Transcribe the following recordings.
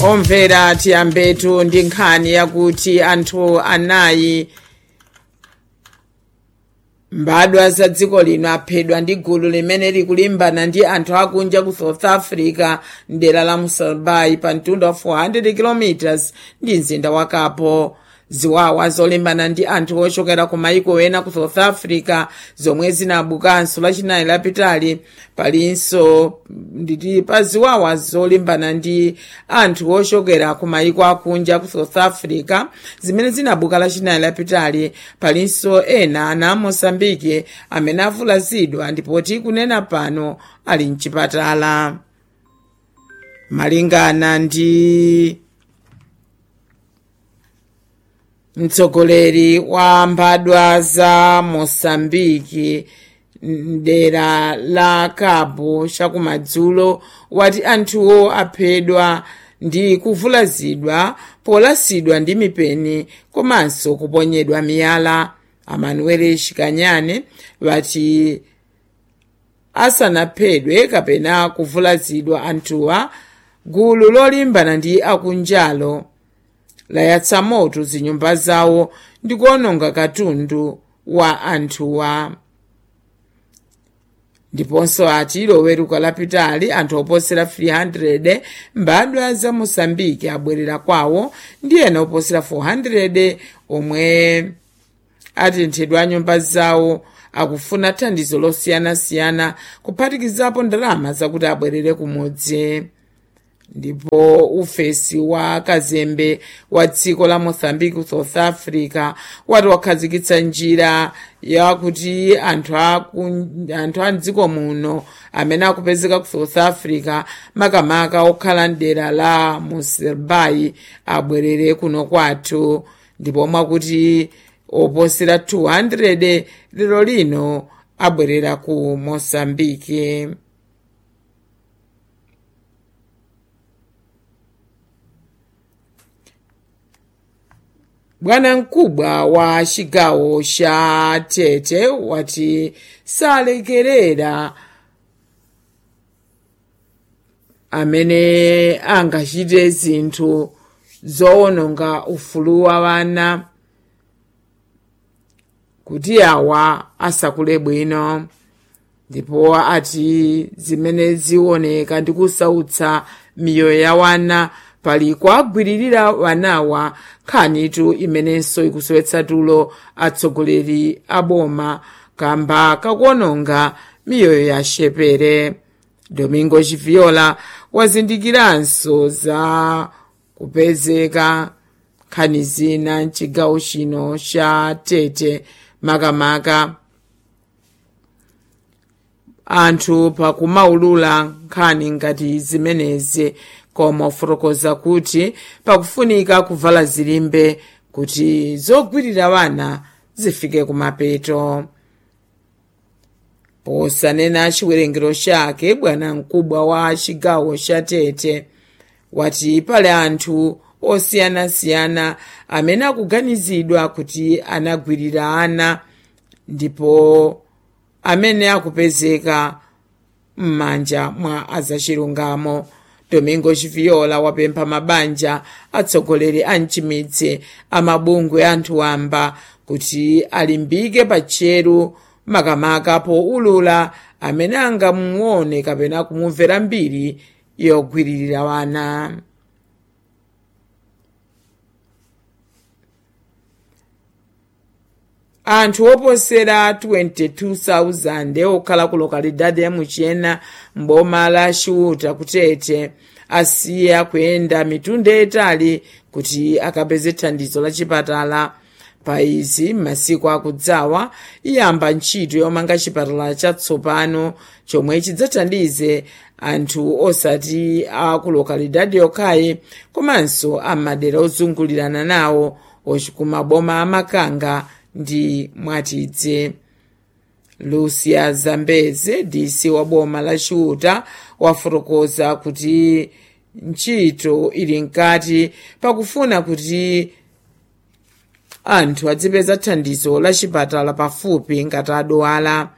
omvera tiyambetu ndi nkhani yakuti anthu anayi mbadwa za dziko lino aphedwa ndi gulu limene likulimbana ndi anthu akunja ku south africa mdera la musalbai pa mtunda wa 400 km ndi mzinda wa kapo ziwawa zolimbana ndi anthu ochokera ku maiko ena ku south africa zomwe zinabukanso lachinayi lapitali palinso nditi pa ziwawa zolimbana ndi anthu ochokera ku maiko akunja ku south africa zimene zinabuka lachinayi lapitali palinso ena ana mosambike amene avulazidwa ndipo tikunena pano ali mchipatala malingana ndi mtsogoleri wa mbadwa za mosambiki mdera la cabo chakumadzulo wati anthuwo aphedwa ndi kuvulazidwa polasidwa ndi mipeni komanso kuponyedwa miyala amanuel shikanyane wati asanaphedwe kapena kuvulazidwa anthuwa gulu lolimbana ndi akunjalo layatsa moto zinyumba zawo ndi kuononga katundu wa anthuwa ndiponso ati loweruka lapitali anthu oposera 300 mbadwa za mosambiki abwerera kwawo ndi ena oposera 400 omwe atenthedwa nyumba zawo akufuna thandizo losiyanasiyana kuphatikizapo ndalama zakuti abwerere kumudzi ndipo ufesi wa kazembe wa dziko la mozambique south africa wati wakhazikitsa njira yakuti anthu anthu a mdziko muno amene akupezeka ku south africa makamaka okhala mdera la muselbai abwerere kuno kwathu ndipo mwakuti oposera 200 lero lino abwerera ku mosambike bwana mkubwa wa chigawo cha tete wati salekerera amene angachite zinthu zowononga ufulu wa wana kuti awa asakule bwino ndipo ati zimene zioneka ndi kusautsa miyoyo ya wana pali kuagwiririra wanawa nkhanitu imenenso ikusowetsa tulo atsogoleri a boma kamba kakuononga miyoyo ya shepere domingo chiviola wazindikiranso za kupezeka nkhani zina mchigawo chino cha tete makamaka anthu pakumaulula nkhani ngati zimenezi koma ufotokoza kuti pakufunika kuvala zilimbe kuti zogwirira wana zifike kumapeto posanena chiwerengero chake bwana mkubwa wa chigawo cha tete wati pali anthu osiyanasiyana amene akuganizidwa kuti anagwirira ana ndipo amene akupezeka m'manja mwa azachilungamo domingo chiviola wapempha mabanja atsogoleri a mchimidzi amabungwe anthu wamba kuti alimbike patcheru makamaka poulula amene angamuone kapena kumumvera mbiri yogwiririra wana anthu oposera 22,000 okhala ku lokalidade ya muchena mboma la chiuta kutete asiya kuyenda mitunda yayitali kuti akapeze thandizo la chipatala pa izi m'masiku akudzawa iyamba ntchito yomanga chipatala chatsopano chomwe chidzathandize anthu osati a ku lokalidade yokhayi komanso amadera ozungulirana nawo kumaboma amakanga ndi mwatidze lucia zambeze dc wa boma la chiuta wafotokoza kuti ntchito ili mkati pakufuna kuti anthu adzipeza thandizo la chipatala pafupi ngati adwala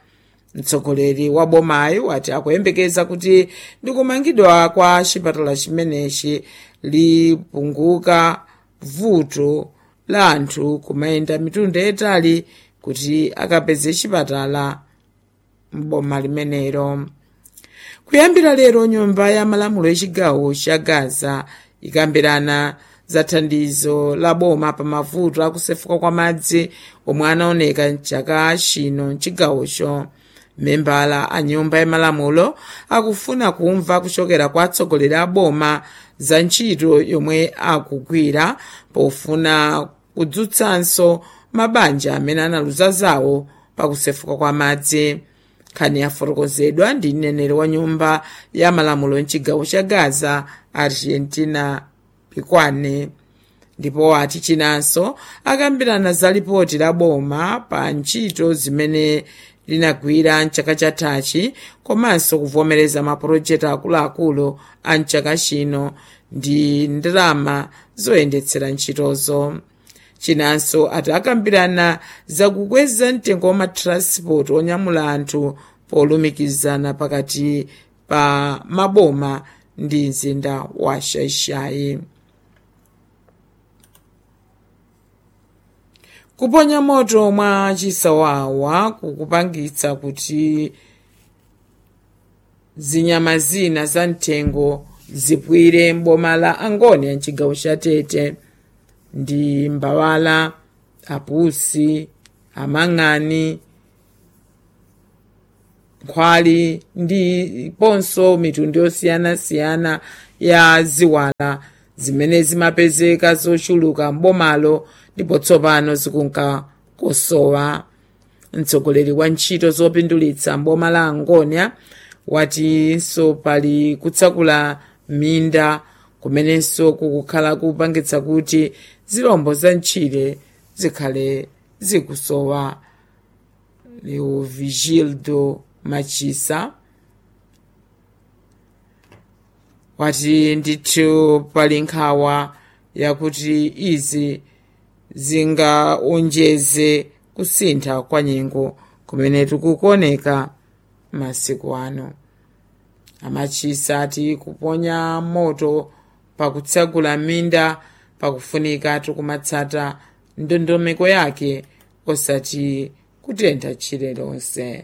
mtsogoleri wa bomayi wati akuyembekeza kuti ndikumangidwa kwa chipatala chimenechi lipunguka vuto la anthu kumayenda mitunda yatali kuti akapeze chipatala m'boma limenelo kuyambira lero nyumba ya malamulo yachigawo cha gaza ikambirana za thandizo la boma pa mavuto akusefuka kwa madzi omwe anaoneka mchaka chino mchigawocho membala a nyumba ya malamulo akufuna kumva kuchokera kwa atsogoleri a boma za ntchito yomwe akugwira pofuna kudzutsanso mabanja amene analuza zawo pakusefuka kwa madzi nkhani yafotokozedwa ndi mneneri wa nyumba ya malamulo mchigawo cha gaza argentina pikwane ndipo ati chinanso akambirana za lipoti la boma pa ntchito zimene linagwira mchaka chathachi komanso kuvomereza mapulojekiti akuluakulu a mchaka chino ndi ndalama zoyendetsera ntchitozo chinanso ati akambirana zakukweza mtengo wa matransport onyamula anthu polumikizana pakati pa maboma ndi mzinda wa shaishai kuponya moto mwa chisawawa kukupangitsa kuti zinyama zina za mtengo zipwire mboma la angonia mchigawo cha tete ndi mbawala apusi amang'ani nkhwali ndiponso mitundu yosiyanasiyana ya ziwala zimene zimapezeka zochuluka mbomalo ndipo tsopano zikunka kosowa mtsogoleri wa ntchito zopindulitsa mboma la angonia watinso pali kutsakula minda kumenenso kukukhala kupangitsa kuti zilombo za ntchire zikhale zikusowa leo vigildo machisa wati ndithu pali nkhawa yakuti izi zingaonjeze kusintha kwa nyengo kumene tikukuoneka masiku ano amachisa ati kuponya moto pakutsagula minda pakufunika tikumatsata ndondomeko yake osati kutentha tchire lonse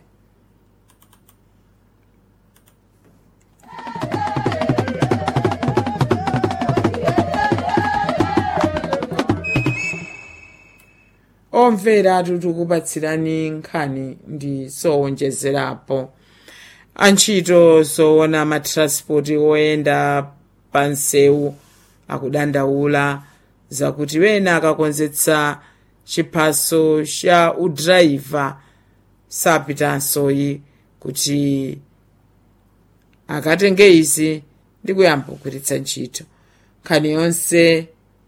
omvera tikupatsirani nkhani ndi zowonjezerapo antchito zoona matranspoti oyenda pa msewu akudandaula zakuti wena akakonzetsa chiphaso cha udrayiva sapitansoyi kuti akatenge izi ndi kuyamba kugwiritsa ntchito nkhani yonse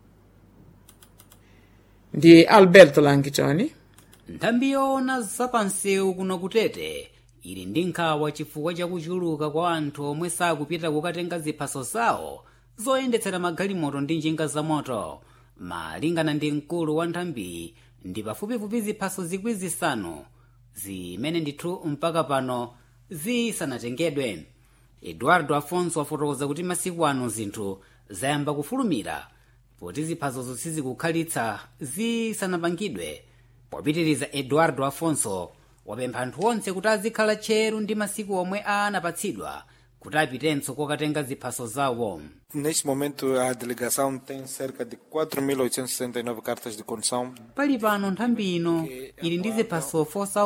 ndi alberto langitoni nthambi yoona zapansewu kuno kutete ili ndi nkhawa chifukwa chakuchuluka kwa anthu omwe sakupita kukatenga ziphaso zawo zoyendetsera magalimoto ndi njinga za moto malingana ndi mkulu wa nthambi ndi pafupifupi ziphaso zikwi zisanu zimene ndithu mpaka pano zisanatengedwe eduardo afonso afotokoza kuti masiku ano zinthu zayamba kufulumira poti ziphasozo sizikukhalitsa zisanapangidwe popitiriza eduardo afonso wapempha anthu onse kuti azikhala tcheru ndi masiku omwe anapatsidwa kuti apitenso kokatenga ziphaso zawo Neste momento, a delegação tem cerca de 4.869 cartas de condução. pali pano nthambi ino ili ndi ziphaso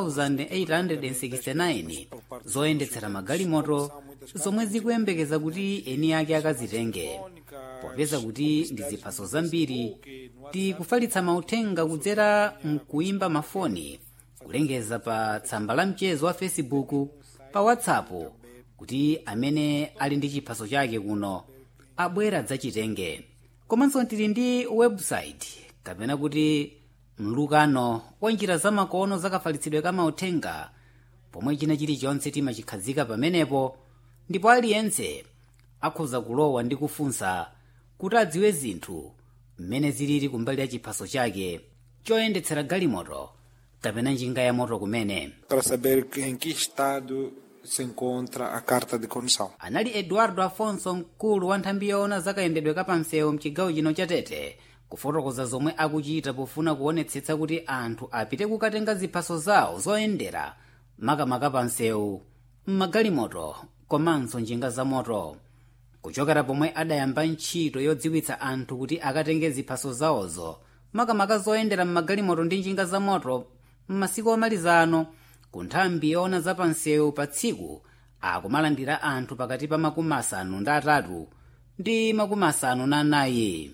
4869 zoyendetsera magalimoto zomwe zikuyembekeza kuti eni ake akazitenge popeza kuti ndi ziphaso zambiri tikufalitsa mauthenga kudzera mkuimba mafoni kulengeza pa tsamba la mchezo wa facebook pa whatsapp kuti amene ali ndi chiphaso chake kuno abwera adzachitenge komanso tili ndi website kapena kuti mlukano wa njira zamakono zakafalitsidwe ka mauthenga pomwe china chilichonse timachikhazika pamenepo ndipo aliyense akhoza kulowa ndi kufunsa kuti adziwe zinthu mmene zilili kumbali ya chiphaso chake choyendetsera galimoto kapena njinga ya moto kumene para saber que- em que estado se encontra a carta de condução. anali eduardo afonso mkulu wa nthambi yoona zakayendedwe kapamsewu mchigawo chino cha tete kufotokoza zomwe akuchita pofuna kuonetsetsa kuti anthu apite kukatenga ziphaso zawo zoyendera makamaka pamsewu mmagalimoto komanso njinga za moto kuchokera pomwe adayamba ntchito yodziwitsa anthu kuti akatenge ziphaso zawozo makamaka zoyendera mmagalimoto ndi njinga za moto m'masiku omalizano ku nthambi yoona zapamsewu pa tsiku akumalandira anthu pakati pa makumi asanu ndi atatu ndi makumi asanu na anayi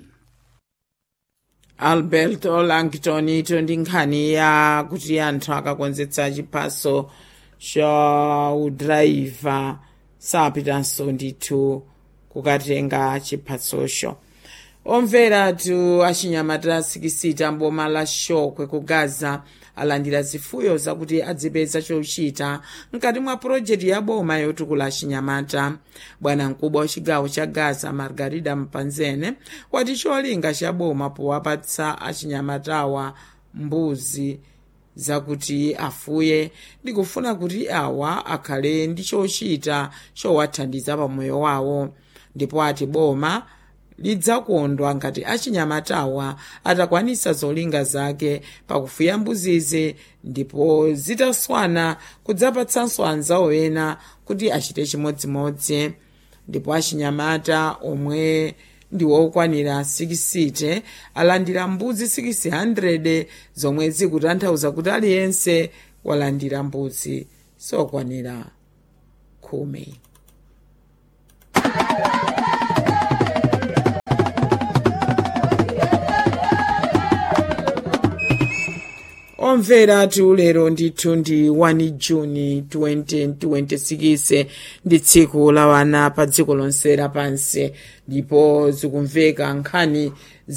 alberto langton ito ndi nkhani ya kuti anthu akakonzetsa chiphaso cha udrayiva sapitanso ndithu kukatenga chiphasocho omveratu achinyamata sikisita mboma la shokwe ku gaza alandira zifuyo zakuti adzipeza chochita mkati mwa pulojekiti ya boma yotukula achinyamata bwana mkubwa wa chigawo cha gaza margarida mpanzene wati cholinga cha boma powapatsa achinyamatawa mbuzi zakuti afuye ndikufuna kuti awa akhale ndi chochita chowathandiza pamoyo wawo ndipo ati boma lidzakondwa ngati achinyamatawa atakwanisa zolinga zake pakufuya mbuzizi ndipo zitaswana kudzapatsanso anzawo ena kuti achite chimodzimodzi ndipo achinyamata omwe ndi wokwanira 60 alandira mbuzi 600 zomwe zikutanthauza kuti aliyense walandira mbuzi sokwanira khumi omvera lero ndithu ndi 1 juni 2026 ndi tsiku la wana pa dziko lonse lapansi ndipo zikumveka nkhani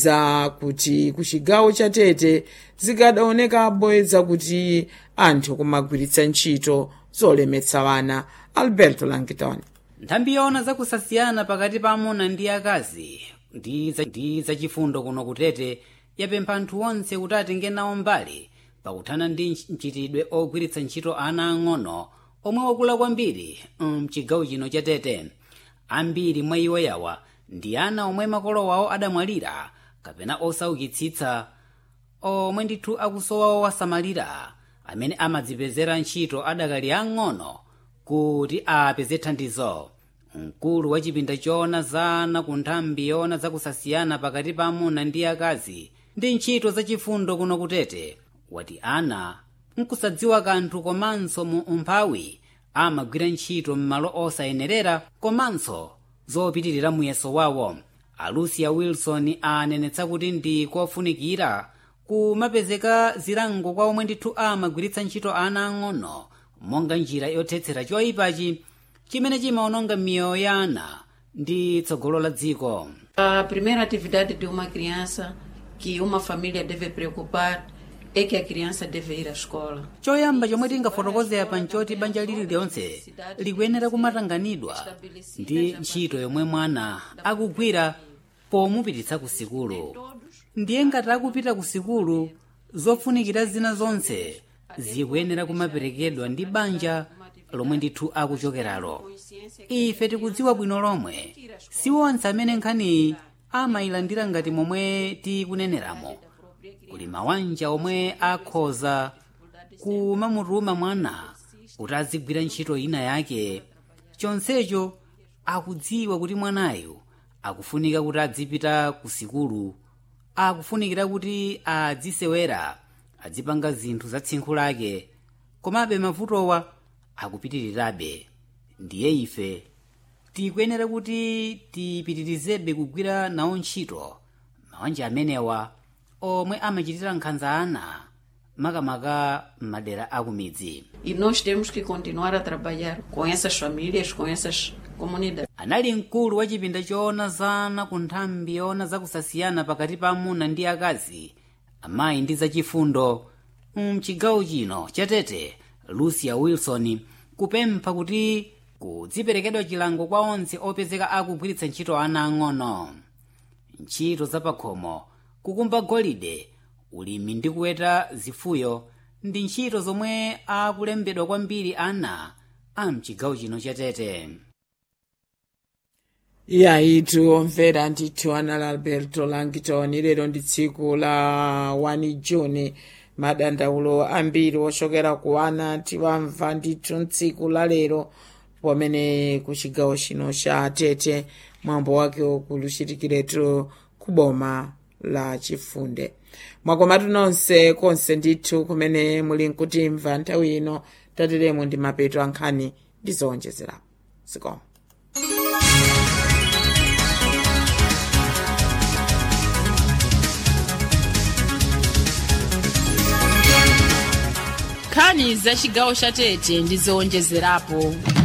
za kuti ku chigawo cha tete zikadaonekapo zakuti anthu kumagwiritsa ntchito zolemetsa wana alberto langton nthambi yoona zakusasiyana pakati pa amuna ndi akazi ndi za- ndi zachifundo kuno kutete yapempha anthu onse kuti atenge nawo mbali pakuthana ndi nch- mchitidwe ogwiritsa ntchito ana ang'ono omwe wakula kwambiri mchigawo chino cha tete ambiri mwa iwo yawa ndi ana omwe makolo wawo adamwalira kapena osaukitsitsa omwe ndithu akusowa owasamalira amene amadzipezera ntchito adakali ang'ono kuti apeze thandizo mkulu wa chipinda choona za ana ku nthambi yoona zakusasiyana pakati pa amuna ndi akazi ndi ntchito zachifundo kuno kutete wati ana nkusadziwa kanthu komanso mu umphawi amagwira ntchito m'malo osayenerera komanso zopitirira muyeso wawo alucia wilson anenetsa kuti ndi kofunikira kumapezeka zilango kwa omwe ndithu amagwiritsa ntchito ana ang'ono monga njira yothetsera choyipachi chimene chimaononga miyoyo ya ana ndi tsogolo la dziko A primeira atividade de uma criança que uma família deve preocupar é que a criança deve ir à escola. choyamba chomwe tingafotokozera pa nchoti banja lililonse likuyenera kumatanganidwa ndi ntchito yomwe mwana akugwira pomupititsa ku sikulu ndiye ngati akupita ku sikulu zofunikira zina zonse zikuyenera kumaperekedwa ndi banja lomwe ndithu akuchokeralo ife tikudziwa bwino lomwe si onse amene nkhaniyi amayilandira ngati momwe tikuneneramo kuli mawanja omwe akhoza kumamutuma mwana kuti azigwira ntchito ina yake chonsecho akudziwa kuti mwanayo akufunika kuti adzipita ku sikulu akufunikira kuti adzisewera adzipanga zinthu za tsinkhu lake komabe mavutowa akupitirirabe ndiye ife tikuyenera kuti tipitirizebe kugwira nawo ntchito mawanja amenewa omwe amachitira nkhanza ana makamaka m'madera akumidzi E nós temos que continuar a trabalhar com essas famílias, com essas comunidades. anali mkulu wa chipinda choona zana ku nthambi yoona zakusasiyana pakati pa amuna ndi akazi amayi ndi zachifundo mchigawo chino chatete lucia wilson kupempha kuti kudziperekedwa chilango kwa onse opezeka akugwiritsa ntchito ana ang'ono ntchito zapakhomo kukumba golide ulimi ndi kuweta zifuyo ndi ntchito zomwe akulembedwa kwambiri ana a mchigawo chino cha tete yayitu omvera ndithu anali alberto langton lero ndi tsiku la 1 juni madandaulo ambiri ochokera ku ana tiwamva ndithu mtsiku la lero pamene ku chigawo chino cha tete mwambo wake ukuluchitikiretu ku boma la chifunde mwakomatu nonse konse ndithu kumene muli nkutimva nthawi ino tateremo ndi mapeto ankhani ndi zowonjezerapo zikomo nkhani za chigawo cha tete ndi zowonjezerapo